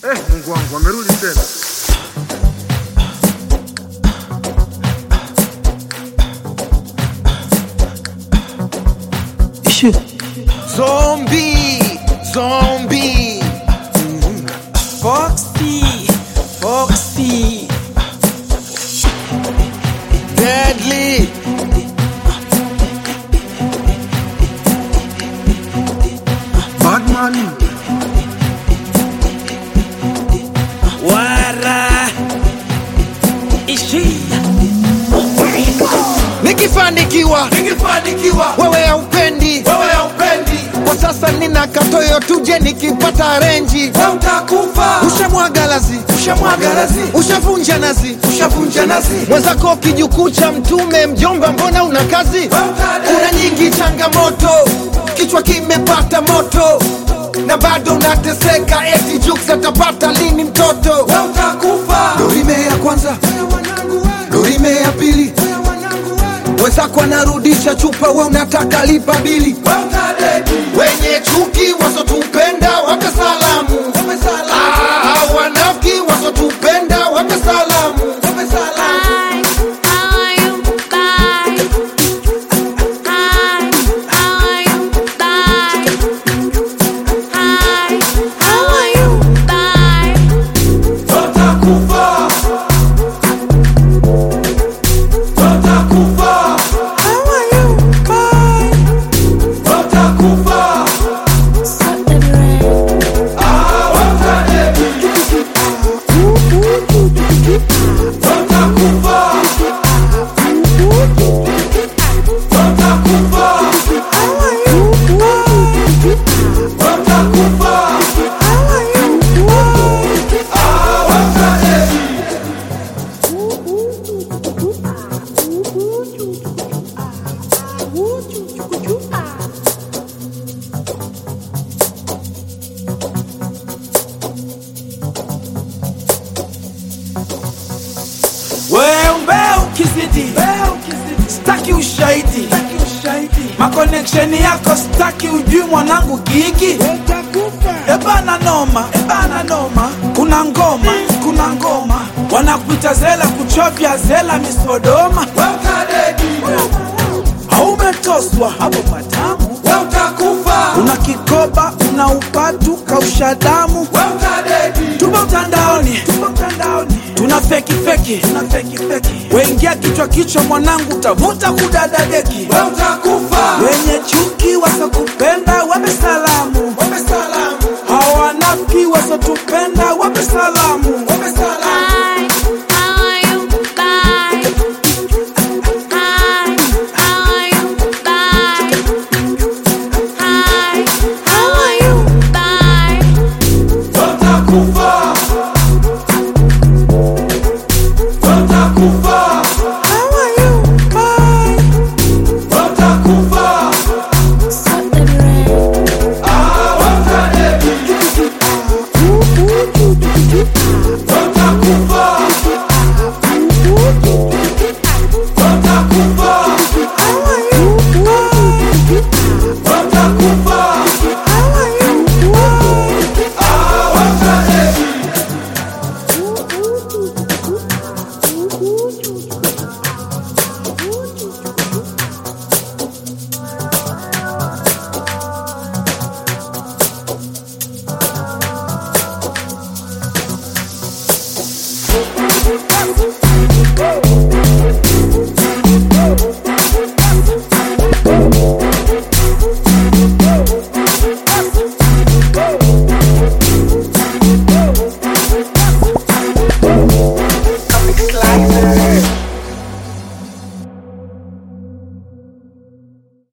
Eh, Mungu wangu amerudi tena. Zombie, zombie. Foxy, Foxy. Deadly. Batman. Wara. Ishi. Nikifanikiwa, Nikifanikiwa wewe haupendi. wewe haupendi, Kwa sasa nina katoyo tuje nikipata renji. wewe utakufa. Ushamwaga lazi, Ushamwaga lazi, ushavunja nazi. ushavunja nazi, mwenzako kijukuu cha mtume mjomba mbona una kazi wewe utadedi. kuna nyingi changamoto kichwa kimepata moto na bado unateseka eti juks atapata lini mtoto wewe utakufa. dorime ya kwanza dorime ya pili wenzako anarudisha chupa we unataka lipa bili Wewe utadedi. wenye chuki wasotupenda wape salamu Ah, wanafiki wasotupenda wape salamu wape salamu Wewe utakufa. Wewe utakufa. Wewe utakufa. Ah, wewe utadedi. Wewe utakufa. Wewe utakufa. Wewe utakufa. Ah, wewe utadedi. Wewe ukizidi staki ushahidi makoneksheni yako staki ujui mwanangu gigi ebana noma ebana noma kuna ngoma kuna ngoma wanakuita zela kuchovya zela misodoma Wewe utadedi. haumetoswa hapo patamu Wewe utakufa. una kikoba una upatu kausha damu Wewe utadedi. tupo mtandaoni tupo mtandaoni tuna feki feki tuna feki feki wengia kichwa kichwa mwanangu tavuta kudada deki Wewe utakufa. wenye chuki wasokupenda wape salamu Wape salamu. hawanafiki wasotupenda wape salamu Wape salamu. Wewe utakufa. Wewe utakufa. Wewe utakufa. Ah, wewe utadedi. Wewe utakufa. Wewe utakufa. Wewe utakufa. Ah, wewe utadedi. Woo!